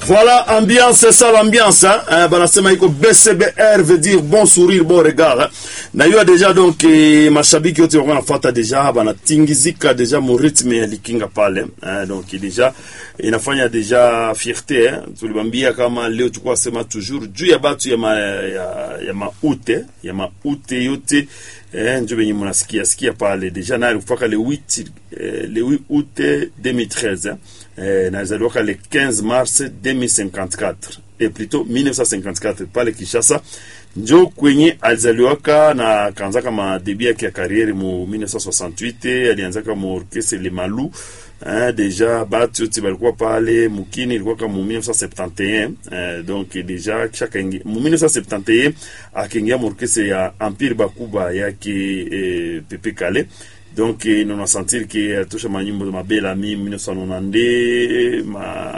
Voilà, ambiance, c'est ça l'ambiance. Hein? Hein, banasema iko BCBR veut dire bon sourire, bon regard. Hein? Na hiyo deja donc eh, mashabiki wote wako nafuata deja banatingizika deja mu rythme ya likinga pale. Hein? Donc deja inafanya deja fierté hein? Tulibambia kama leo tulikuwa sema toujours juu ya batu ya ma, ya, ya maute ya maute yote eh, njo benye mnasikia sikia pale deja naye alifaka le 8 eh, le 8 août 2013 hein? eh, na alizaliwaka le 15 mars 2054 et plutôt 1954 pale Kishasa njo kwenye alizaliwaka na kaanzaka madebi yake ya kariere mu 1968 alianzaka mu orchestre Le Malou hein, deja batu yote balikuwa pale mukini ilikuwaka mu 1971 eh, donc deja kisha kaingia mu 1971 akaingia mu orchestre ya Empire Bakuba yake eh, Pepe Kale donc eh, nona sentir ke alitosha manyimbo mabela mi 1992 ma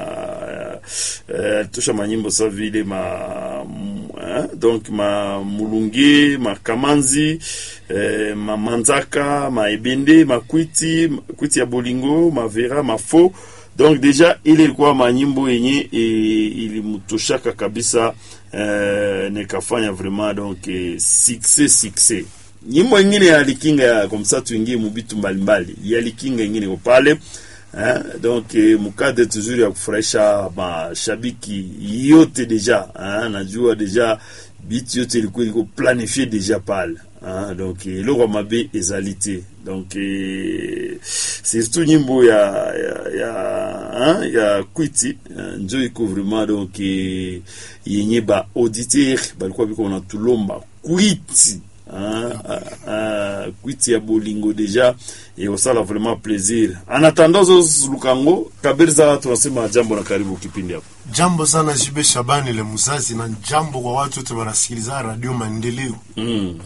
eh, alitosha manyimbo sa vile ma eh, donc ma mulunge ma kamanzi eh, ma manzaka ma ebende ma kwiti kwiti ya bolingo ma vera ma fo donc deja ile ilikuwa manyimbo yenye e, ilimtoshaka kabisa eh, nikafanya vraiment donc eh, succès succès nyimbo ingine ya likinga ya komsa tuingie mubitu mbalimbali ya likinga ingine iko pale eh, donc eh, mukade toujours ya kufurahisha mashabiki yote deja eh, najua deja bitu yote ilikuwa iliko planifie deja pale eh, donc eloko ya mabe ezali te donc eh, surtout nyimbo ya ya ya, eh, ya kwiti eh, njo iko vraiment donc eh, yenye ba auditeur balikuwa biko na tulomba kwiti Ah, ah, ah, kwiti ya bolingo deja ekosala vraiment plaisir en attendant zozuluka ngo kabiriza tunasema jambo na karibu kipindi hapo Jambo sana Jibe Shabani le Muzazi, na jambo kwa watu wote wanasikiliza Radio Maendeleo. mm.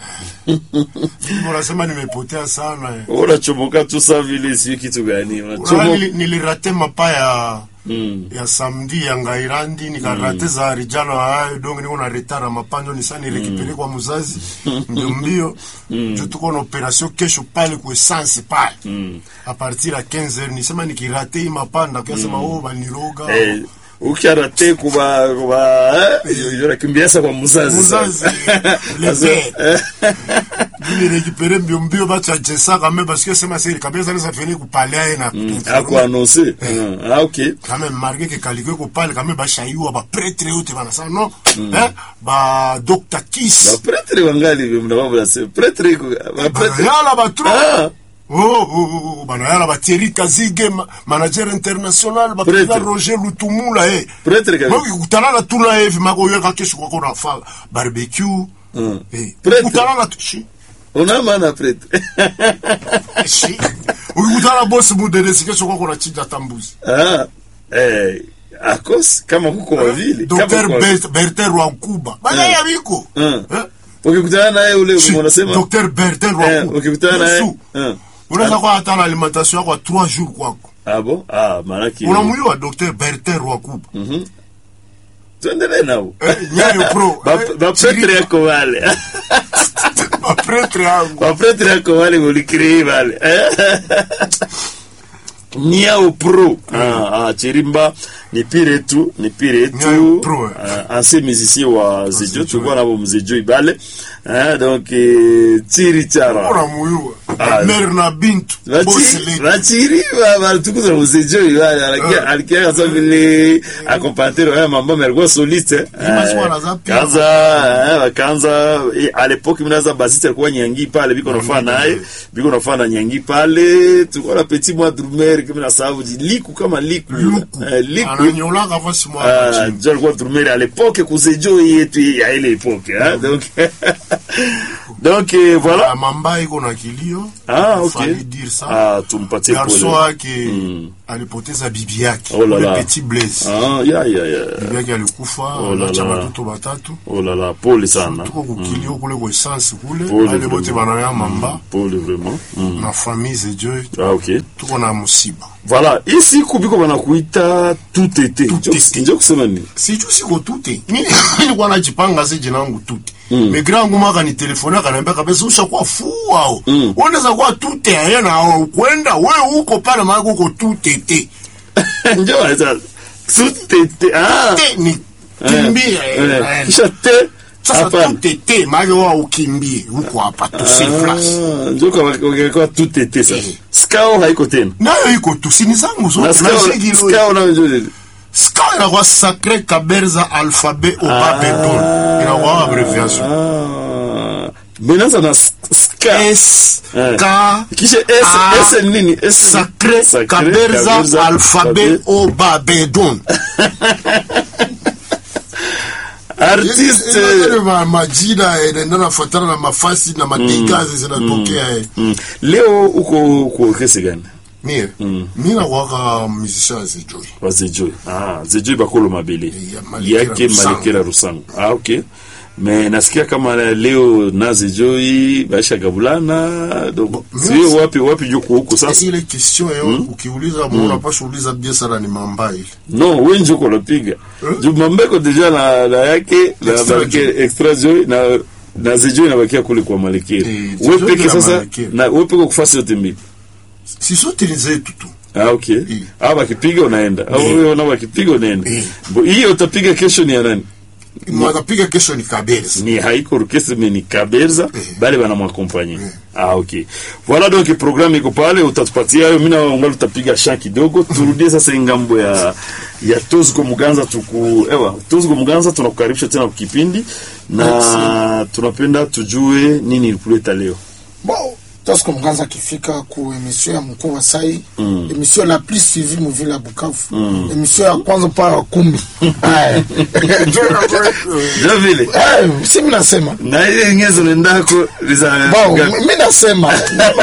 Mimi unasema nimepotea sana eh. unachomoka tu sa vile sijui kitu gani Unaona unachomoka nili- nilirate mapa ya mm. ya samedi ya ngairandi nikarate za rijalo hayo donc niko na retard mapanjo ni sana nirekipere kwa muzazi ndio mbio jo tuko na operation kesho pale kwa essence pale Mm. a partir ya 15h nisema nikirate hii mapanda kwa sema oh baniroga Eh, ukiarate kuba kuba eh, yorakimbiasa kwa muzazi muzazi sasa. le Sasa, père Mimi récupérer mbio mbio bacha jesa quand même parce que c'est ma série kabisa ça finir ku parler na ako annonce Mm. ah ok quand même marqué que kalikwe ku parler quand même ba shaiwa ba prêtre yote bana ça non hein ba docteur Kiss bapretre wangali mnababula se pretre iko bapretre yala ba trop ah Oh, oh, oh, bana yala ba Thierry Kazige ma- manager international ba Prêtre. président Roger Lutumula eh pretre kabisa Maki kutana na tuna hivi mako yeka kesho kwa kuna fa barbecue Mm. eh Prêtre. kutana na shi una maana pretre shi ukikutana bosi muderesi kesho kwa kuna chinja tambuzi ah eh akos kama kuko wavile Dr. kama kuko wavile. Bert- Bertin Rwankuba baya biko Mm. Eh? ukikutana naye ule Shi, unasema Dr. Bertin eh, Rwankuba ukikutana naye Yesu, eh. unaweza kuwa hata na alimentation yako ya 3 jours kwako ah bon ah maana ki unamjua Dr. Bertin Rwankuba tuendelee nao Eh, Nyayo Pro Ba- eh, ba pretre Chiri- yako wale ba pretre yangu ba pretre yako wale ulikrei wale Niao Pro ah, ah, Chirimba ni pire tu ni pire Niao tu Pro, eh. ah, ancien musicien wa Zejo Zejo, tulikuwa nabo mzejo ibale ah, donc eh, Tiri Chara unamjua Ah. Mer na Bintu boss lady vachiri varitukuza muzejo ibale alikia alikia kasa vile akompantero haya mambo alikuwa soliste eh. Ima za pia. kaza eh, kaanza eh, à l'époque minaza basiste alikuwa nyangi pale biko nafaa naye biko nafaa na nyangi pale tulikuwa na petit moi drumer kama na sababu liku kama liku luku eh, liku ananyolaka fasi mwa Ah, chini njo alikuwa drumer à l'époque kuzejo yetu ya ile epoque hein donc donc eh, voilà Ah, mamba iko na kilio ah Il ok fallait dire ça ah tumpatie garso pole wake Mm. alipoteza bibi yake Oh la ule la. petit blaise ah ya ya ya bibi yake alikufa Oh la anacha la. watoto watatu oh la la pole sana tuko kukilio kule kwa essence kule Pole ale bote vraiment. banaya mamba pole vraiment mm. na famille zejo ah ok tuko na musiba voilà hii siku biko banakuita tutete Tutete. njo kusema nini sijuu siko tute Mimi nilikuwa najipanga se jina langu tute me grand nguma akanitelefoni akaniambia kabisa ushakuwa fuao Mm. unaweza kuwa tute aya na kwenda we uko pale maana uko tutete njo wanasema tutete ah te ni kimbie eh, eh, kisha te sasa hapana tutete maana wao ukimbie huko hapa tusi place Ah, njoka wakikuwa tutete sasa Eh. skao haiko tena nayo iko tusini zangu na zote skao na shigi skao nayo njo ska inakuwa sacré kaberza alphabet obabedon inakuwa abreviation ah menaza na sk- ska s Eh. k kisha Ah, s s ni nini S ni- sacré Sacré, kaberza alphabet obabedon artiste majina inaenda nafatana na mafasi na madigazi zinatokea eh. Mm. leo uko uko kesi gani mie mi nakwaka musicien zijoi wa zejoi ah zejoi bakolo mabele Ya Malekela yake Rusango. malekela rusango ah okay me nasikia kama leo na zejoi baisha gabulana donc sio wapi wapi juko huko sasa ile question yo ukiuliza mu unapasha uliza bie sana ni mamba ile no wenje uko napiga juu mambeko deja na, na yake na Extra maleke extra joy na na zejoi nabakia kule kwa malekela Eh, wewe Zejoi peke na sasa Malekela. na wewe peke kufasi yote mbili si sote ni zetu tu Ah, okay. Eh. Ah, wakipiga unaenda. Au Eh. wewe una wakipiga unaenda. Eh. Bo- Hiyo utapiga kesho ni ya nani? mwakapiga kesho ni kabeza Ni haiko orchestre mais ni Kaberza Eh. bale bana mwakompanye. Ah, okay. Voilà donc programme iko pale utatupatia hayo mimi na ungali utapiga sha kidogo turudie sasa ngambo ya ya Tozgo Muganza tuku ewa Tozgo Muganza tunakukaribisha tena kwa kipindi na tunapenda tujue nini ilikuleta leo. Bon, Tosco Mganza akifika ku emission ya mkuu wa sai mm. emission la plus suivie muvile ya Bukavu mm. emission ya kwanza mpaka ya kumi Aya. Ndio vile. Eh, si mi nasema Na ile ngezo nendako liza bon mi nasema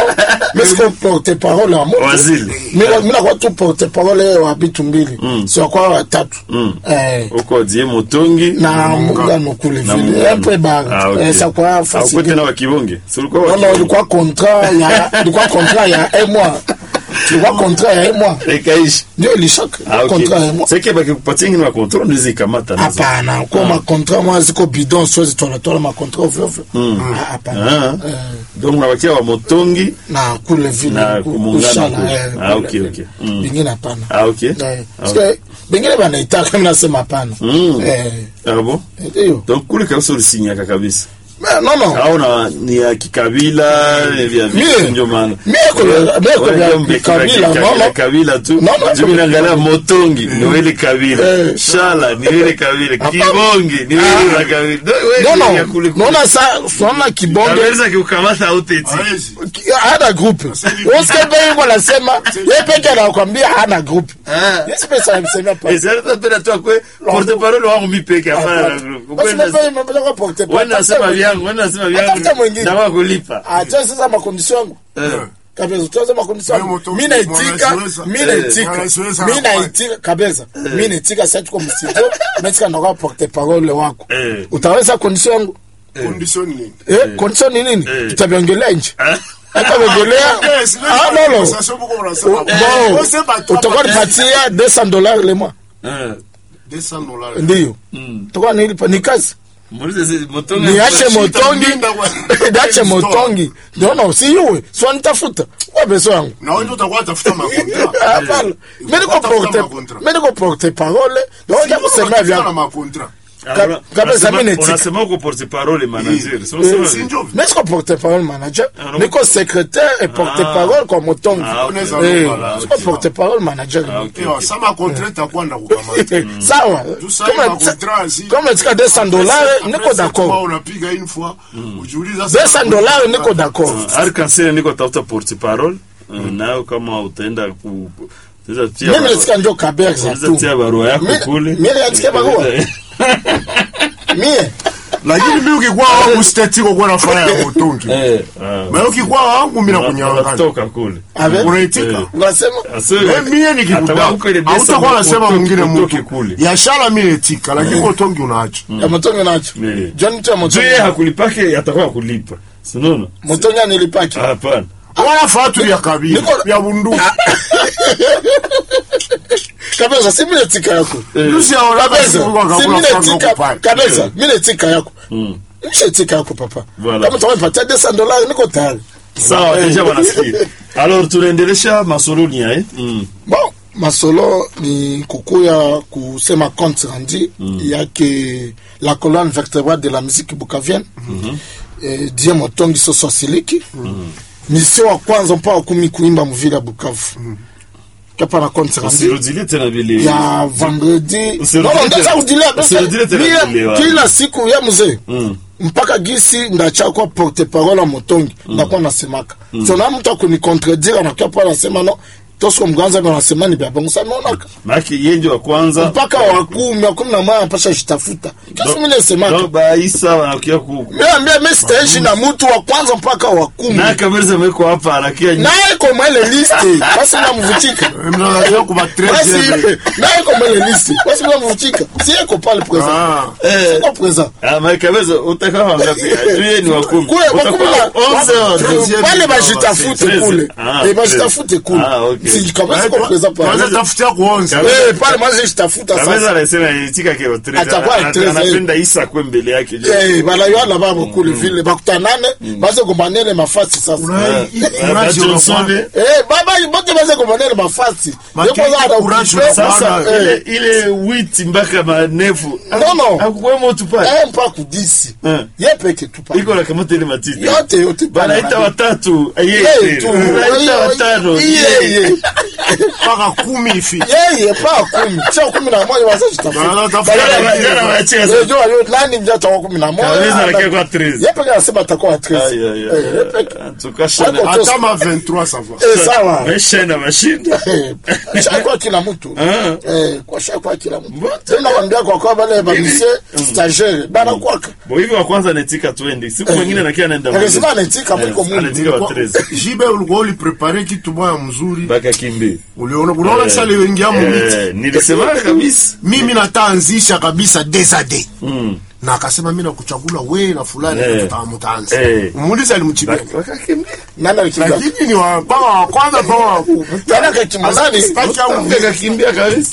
mesiko porte parole ya moto Wazili. Mi- mi nakuwa tu porte parole wa bitu mbili si wakwa watatu Eh, uko die motongi na mungano kule Na vile Mungano. epe ba Ah, okay. eh, sa kwa Au fasi kwete na wakibonge Si ulikuwa non non wakibonge? ilikuwa contrat ya ilikuwa contrat ya un mois ilikuwa contrat ya un mois ikaishi ndio ilishaka Ah, okay. contrat ya un mois seke bakikupatia ingine makontrol ndizi ikamata nazo hapana kwa makontra mwa ziko bidon siwezi tola makontra ovyoovyo Ah, hapana Ah. Eh, donc unabakia wa motongi na kule vile Na ku- kumungana kushala, kule. eh, Ah, kule. okay, okay. Mm. bingine hapana ah, okay. Eh, Ah, parce que bengine banaitaka mi nasema hapana Mm. Eh, ah, bon ndio donc kule kabisa ulisinyaka kabisa Mais non non au na ni ya kikabila ni vya Mie. vitu ndio maana Mie kwa- mie kwa Wewe vya ndio mbe- kikabila, kibaki- no, no. kabila tu No, no, Juu mimi kwa- naangalia motongi ni wele kabila Eh. shala ni wele kabila kibongi ni wele la kabila Ndio wewe non ni ya non kule kule. naona sa naona kibonge Kabisa kiukamata hauteti Hawezi. ki- hana groupe woske bengo nasema ye peke anakwambia hana groupe Ah. Yes, pesa anamsemea pa Eh, sasa tunapenda tu akwe porte parole wangu mimi peke hapana na group. Basi Ukwenda- nafanya mambo ya porte wewe unasema vyangu, wewe unasema vyangu. Atafuta mwingine. Na wako kulipa. acha sasa makondisio yangu Eh. kabisa tuanze makondisio Wewe yangu moto- mi naitika mwanasiasa. mi Eh, naitika mwanasiasa mi anafanya. naitika kabisa mi naitika sasa tuko msito metika ndoka porte parole wako Eh. utaweza kondisio yangu condition nini eh kondisio ni nini Eh. tutabiongelea nje Ah. tutabiongelea Yes, let's ah have non a non conversation pour qu'on en bon On sait pas toi, utakuwa pas- nipatia 200 dollars le mois Eh. 200 dollars. ndio Mm. utakuwa nilipa ni kazi Muulize si motongi. niache motongi Shida kwa- niache motongi ndio no si yue sio nitafuta kwa beso yangu Na wewe ndio utakuwa tafuta makontra. hapana mimi niko Tafuta porte makontra. mimi niko porte parole ndio ndio kusemea vya na makontra. Ah, Ka- una- kabisa unasema- mimi netika. Unasema uko porte parole manager. Sio Eh, sema. si ndio? mimi siko porte parole manager Ah, non. niko secrétaire et porte parole kwa motongi Ah, okay. Unaweza eh lomba siko porte parole manager Ah, okay. Ewa, sama kontra itakuwa na kukamata. sawa Tu sais, Kama- makontra, si- kama tika 200 dollars Après, niko c'est d'accord toi, unapiga une fois, ujiuliza 200 dollars niko d'accord Arkansas niko tafuta porte parole. Nayo kama utaenda ku utaweza tia mimi barua- nasikia njo kaberza utaweza tu tia barua yako Mimi- kule. mimi nasikia barua. mie lakini mimi ukikuwa wangu stetiko kuwa nafanya ya motongi Eh. ah. mais ukikuwa wangu mimi nakunyang'anya Unatoka kule. Avec- unaitika unasema Asema- Eh, mie nikikuta Atakuwa huko ile desa hautakuwa nasema utoke- mwingine utoke mtu kule. yashala mimi etika lakini motongi unaacha ya motongi nacho Eh. john tu ya Juu motongi yeye hakulipake atakuwa kulipa. Sinaona? motongi anilipaki Hapana. wala fatu ya kabila Niko- ya bunduki kabisa si mine tika yako Lusi ya oraka kabisa siku kwa si kakula mine frango tika kupani. kabisa mine tika yako nishe tika yako papa Voilà. kama utawapatia 200 dollars niko tayari Sawa, deja wanasikia. Alors tunaendelesha masoloni eh? Mm. bon masolo ni kukuya kusema compte rendu yake la colonne vertébrale de la musique bukavienne eh, die motongi soso asiliki misio wa kwanza mpaka wa kumi kuimba muvile ya bukavu kapa na compte rendu usirudilie tena vile ya vendredi Usirudie Non, non, tena- ndacha kudilia basi. usirudie tena Mie, vile, wa- kila siku ya mzee Mm. mpaka gisi ndachakwa porte parole ya motongi ndakuwa nasemaka so na mtu akunicontredire anakia pa nasema no tosiko mganza ndo nasema ni bya bongo sa naonaka maake yenje wa kwanza mpaka wa kumi wa kumi na moja anapasha jitafuta kasi mimi nasemaka donc baisa wanakia ku miambia mi sitaishi na mtu wa kwanza mpaka wa kumi na kamera meko hapa anakia naye koma ile liste basi mnamuvutika mnaangalia kwa basi 13 naye koma ile liste basi mnamuvutika si yeko pale présent ah Eh. siko présent Ah, mais kabisa utakaa wangapi? Tuye ni wa kumi. kule kwa kumi Utakuwa na- onze wa deuxième. wale bajitafute Treize. kule Ah, Eh, bajitafute kule Ah, okay. si kama siko présent kwanza pale tafutia kuonza Kabisa. eh pale mwanzo jitafuta Kabisa sasa anasema itika ke wa treize. Atakuwa Ana- treize, Anapenda Isa kwe mbele yake. je. eh bala yana babo kule vile bakutanane baze kombanele mafasi sasa Ah, ba Johnson be. eh baba bote baze kombanele mafasi Maki- Yeko za ana courage kupe- Sasa Bana, ile eh, ile witi mpaka manefu. Non, non. Akukwemo tu pale. eh mpaka kudisi Eh. ye peke tu pale Iko na kamata ile matiti. yote yote pale. Banaita watatu. Yeye Yeye tu. tu. Banaita watano. Yeye. mpaka kumi ifi yeye pa kumi sio kumi na moja wasa jitafuta Bana, tafuta Jana wengine. jana wanacheza. Eh, jua leo nani mja atakuwa kumi na Kabisa moja anakia kwa treize. ye peke anasema atakuwa Aïe, treize aïe, Eh, aïe. ye peke. En tout cas, Shana- Wako- hata ma 23 ça va Eh, sawa Maisha na mashinda. Eh, shakwa kila mtu Ah. Eh, kwa shakwa kila mtu Mbona? tena kwambia kwa kwa wale bamisie stagiaire bana kwaka Bo hivi wa kwanza anatika 20. Siku mwingine nakia anaenda. akasema anatika mwiko Eh, anatika Mungu wa Kwa- 13. jibe ulikuwa uliprepare kitu moya mzuri Mpaka kimbi. uliona unaona Eh. sasa liwengia mumiti Eh, nilisema kabisa. mimi nataanzisha kabisa desade Mm. na akasema mimi nakuchagula we na fulani Eh. tuta- mutaanza Eh. muulize alimchibia Wakakimbia. nani alikimbia lakini ni wa kama wa kwanza kama wa tena kakimbia nani Sitaki au Wakakimbia kabisa.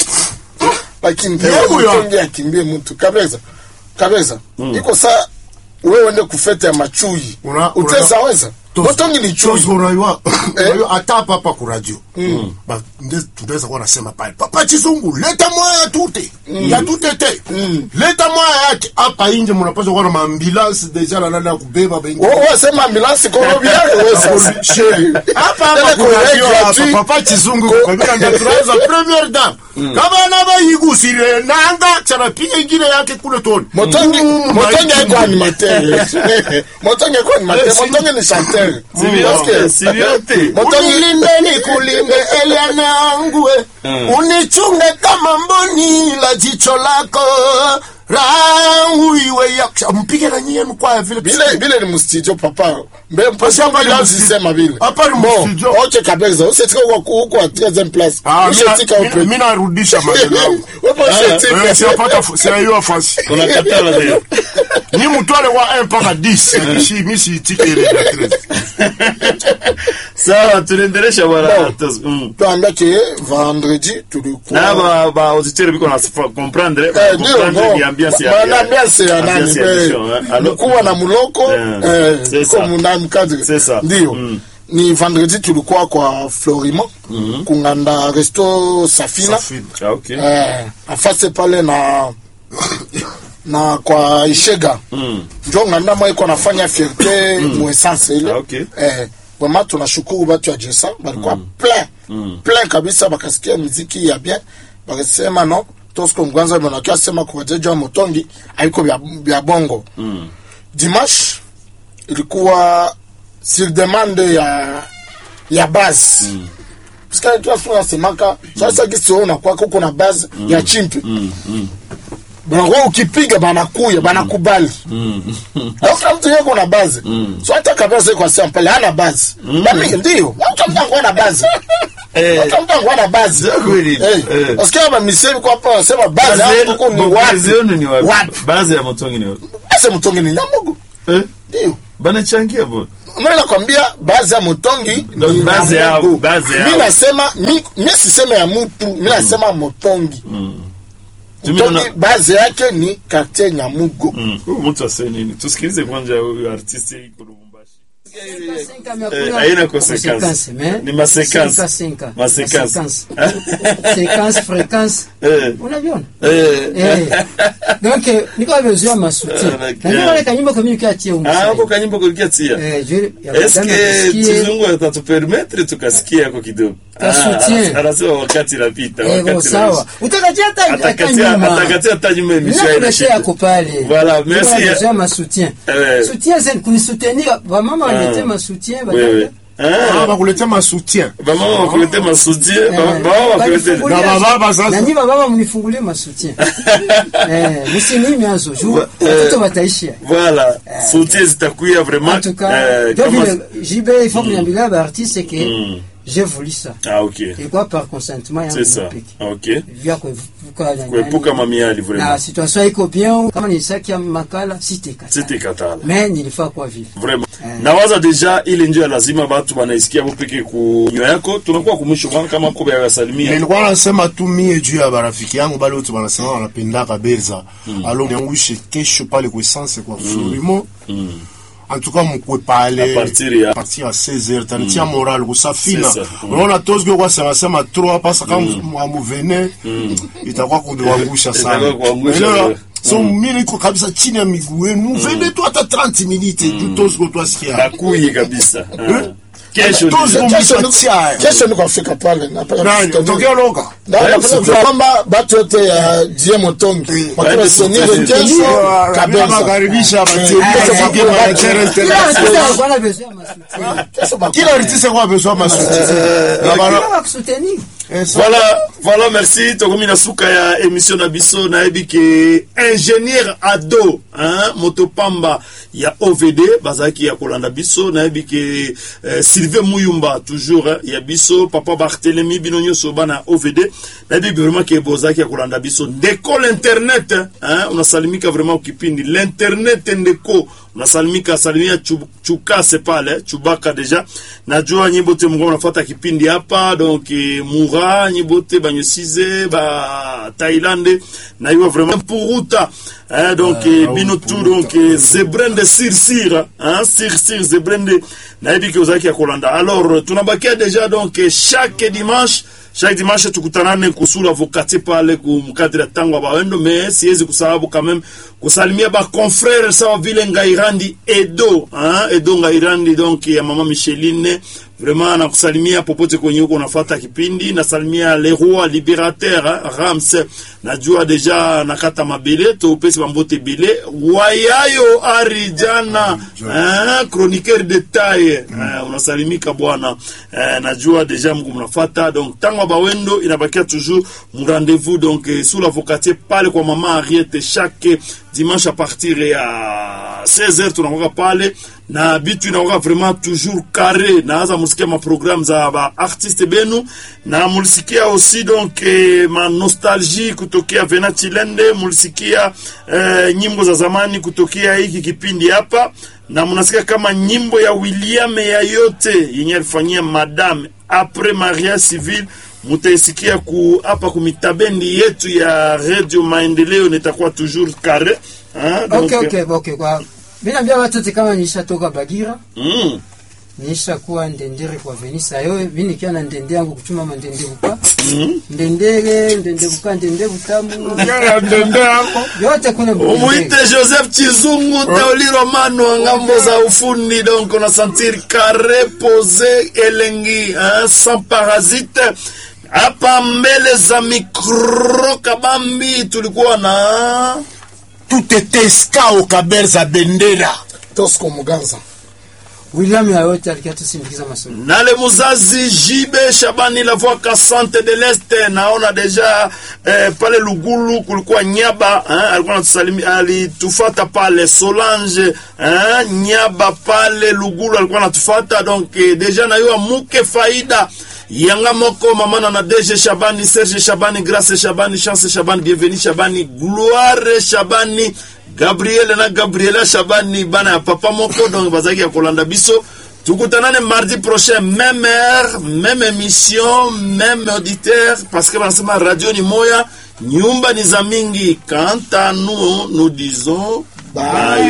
akimbia Yeye huyo. mtonge akimbie mtu kabeza kabeza iko saa wewe uende kufete ya machui Una- uteza una- weza motongi ni chui Tozo unajua unajua hata hapa hapa ku radio ba nde tunaweza kuwa nasema pale papa chizungu leta mwaya tute ya tute te leta mwaya yake hapa inje mnapaswa kuwa na maambulance deja na nani ya kubeba bengi wewe wasema ambulance kwa robi yako wewe sasa hapa hapa Tena ku kwa radio radio hapa tu. papa chizungu kwa vile ndio tunaweza premier dame kama na bayigusire nanga chana piga ingine yake kule toni motongi Mm, motongi maiki. haiko animateur motongi haiko animateur Eh, si- motongi ni chanteur Si vyote, si vyote. motongi unilinde nikulinde eliana yangu Mm. unichunge kama mboni la jicho lako rauiwe yaksha mpige na nyie mkwaya vile bile bile ni mustudio papa mbe mpasi Hapa ni bila mustudio. usisema bile Hapa ni bon mustudio. oche kabeza usetika huko huko a 13e place Ah, usetika mina- upe mina- mina narudisha maneno yangu wewe Eh, usetika siyapata fu- siyaiwa fasi Unakatala leo. ni mutwale wa 1 mpaka 10 si mi siitike ile ya 13 Sawa, tunaendelesha bwana. Bon. Tos- mm. tuambia ke vendredi tulikuwa Na ba ba auditeur biko na comprendre, Eh, ndio comprendre no ni ambiance ya. Ba- na ambiance ya nani ambiance ya émission, hein. Alors, mkuwa na muloko Eh, eh, c'est ça. comme na mkadri C'est ça. ndio Mm. ni vendredi tulikuwa kwa Florimo kunganda resto Safina Safina. Ah, okay. eh, afase pale na na kwa Ishega Mm. njo nganda mwa iko nafanya fierte mu essence ile Ah, okay. eh, vraiment tunashukuru batu ya Jesa balikuwa plein plein kabisa, bakasikia muziki ya bien, bakasema no Tosco Mgwanza mnakia sema kwa wajeji wa Motongi haiko vya vya bongo Mm. Dimanche ilikuwa sur demande ya ya base mm. Parce que tu nasemaka sasa kisi wewe unakuwa kuko na base ya chimpi Mm. Mm. banakuwa ukipiga banakuya banakubali donc kama mtu yeko na base so hata kabisa kwa sema pale hana base bali ndio mtu mtango na base Eh. mtu mtango na base Ndio kweli. eh Eh. parce que hapa misemi kwa hapa sema base Bazi hapo kuko ni yenu- bazi wapi yenu ni wapi? Wapi? Bazi ya Motongi ni wapi? sasa mtongi ni nyamugo Eh? ndio Banachangia bo. mimi nakwambia baadhi ya motongi Ndo ni baadhi ya yao, Mungu. baadhi yao. mi nasema mi mi siseme ya mtu mi nasema motongi Tumi motongi na- baadhi yake ni quartier nyamugo Mm. Huyu mtu aseme nini? Tusikilize kwanza huyu artiste iko Lubumbashi. Eh, haina consequence. Ni masequence. Masequence. séquence fréquence Eh. unaviona Eh. Eh. donc eh, niko amezoea masoutien Okay. na ndio wale kanyimbo kama katie Ah, ako kanyimbo kulikiatia eh je ya eske kudame kusikie tuzungu atatupermetre tukasikia yako kidogo Ka Ah, soutien. anasema wakati napita eh bo wakati sawa utakatia hata atakatia nyuma atakatia hata nyuma emission Nina haina pesa shida. yako pale. Voilà, merci. Niko amezoea masoutien Eh. soutien c'est kunisoutenir wamama Ah. walete masoutien wewe badada ah bakuletea masutien bamama wakulete masudie baba wakulete Banifungulie- Na baba sasa. na nyi bababa mnifungulie masoutien eh msinimi azo juu Wa- eh. watoto wataishia voilà soutien zitakuya En vraiment tout cas, euh, donc kama le JB, il faut que niambilie ba artiste que Mm. j'ai voulu ça. ah ok Et quoi par consentement yangu c'est ça peke. ok Vya kuepuka na- kuepuka nani- mamiali na vraiment situation iko bien kama nilisaki makala sitekata. c'était katala Mais nilifaa kwa vile. vraiment Eh. nawaza deja ile ndio ya lazima batu wanaisikia bo peke kunywa yako tunakuwa kumwisho bwana kama kobe ya salimia nilikuwa nasema tu mie juu ya barafiki yangu bale wote wanasema wanapendaka berza alo niangushe kesho pale kwa essence kwa florimo en tout cas mukwe pale À partir ya- à partir ya 16h tanitia moral kusafina C'est ça. Mm. unaona tozgo kwa sema sema trop hapa sasa kama amuvene itakuwa kuangusha Itakuwa sana kuangusha, Unaelewa? wewe. so mimi niko kabisa chini ya miguu yenu muvene tu hata 30 minutes juu tozgo twasikia nakuyi kabisa Ah. kesho Tozo- deja. Kesho niko- Mpatia. kesho niko afika pale napenda nani kusikia. tokea loka Na- Eh, napenda sio- kwamba batu yote ya die motongi Waende wakiwasenire soutenir. kesho kabisa makaribisha Eh, batie kesho Kila bakula- chere Kila tena. artiste alikuwa na besoin ya masoutien. kesho bakula- kila artiste kwa besoin masouti Kila wa kusoutenir. voilà voilà merci tokomi na suka ya émission na biso nayebi ke ingénieur ado hein, moto pamba ya ovd bazalaki ya kolanda biso nayebi ke eh, sylvain muyumba toujours hein, ya biso papa barthelemy bino nyonso bana ya ovd nayebi vraiment ke bozalaki ya kolanda biso ndeko l'internet hein, unasalimika vraiment kipindi l'internet ndeko unasalimika salimia Chu- chukase pale chubaka deja najua nyimbo te mungu unafata kipindi hapa donc eh, mura nyimbo te banyosize ba thailande na iwa vraiment puruta hein, donc eh, bino tu donc eh, zebrende sirsir hein, sirsir zebrende nayebi ke ozalaki ya kolanda alors tunabakia deja donc eh, chaque dimanche chaque dimanche tukutanane kusula vokati pale kumkadiri ya tango ya bawendo me siwezi kusababu quand même kusalimia baconfrere sawa vile ngairandi edo hein? edo ngairandi donc ya mama micheline vraiment nakusalimia popote kwenye huko unafata kipindi nasalimia leroy liberateur hein? rams najua deja nakata mabele topesi bambote ebele wayayo arijana hein? chroniqueur de taille hein? unasalimika bwana eh, najua deja mko mnafata donc tango ya bawendo inabakia toujours mrendez-vous donc eh, sous l'avocatier pale kwa mama Ariete chaque dimanche à partir ya 16h tunakuwa pale na bitu inakuwa vraiment toujours carré naanza musikia ma programme za ba artiste benu na mulisikia aussi donc eh, ma nostalgie kutokea Vena Chilende mulisikia eh, nyimbo za zamani kutokea hiki kipindi hapa na mnasikia kama nyimbo ya William ya yote yenye alifanyia madame après mariage civil mutaisikia ku hapa kumitabendi yetu ya radio maendeleo nitakuwa toujours carré hein, donc, Okay, okay, okay. Kwa Binaambia watoto kama nishatoka Bagira, Mm, nisha kuwa ndendere kwa Venisa yo, mimi nikiwa na ndende yangu kuchuma mandende buka. Ndendere, ndende buka, ndende butamu. Yote kuna umuite joseph chizungu tauli romano ngambo za ufundi donc on a sentir carré posé elengi hein, sans parasite hapa mbele za mikro kabambi tulikuwa na tout était skao kaberza bendera Tosco Muganza William ya yote alikuwa tusindikiza masomo. nale muzazi jibe shabani la voix cassante de l'est naona deja eh, pale lugulu kulikuwa nyaba eh, alikuwa anatusalimi alitufata pale solange eh, nyaba pale lugulu alikuwa anatufata donc eh, deja nayua muke faida yanga moko mamana na DG Shabani Serge Shabani Grace Shabani Chance Shabani Bienvenue Shabani Gloire Shabani Gabriel na Gabriela Shabani bana ya papa moko donc bazaki ya kolanda biso tukutanane mardi prochain même heure même émission même auditeur parce que banasema radio ni moya nyumba ni za mingi quant à nous nous disons Bye. bye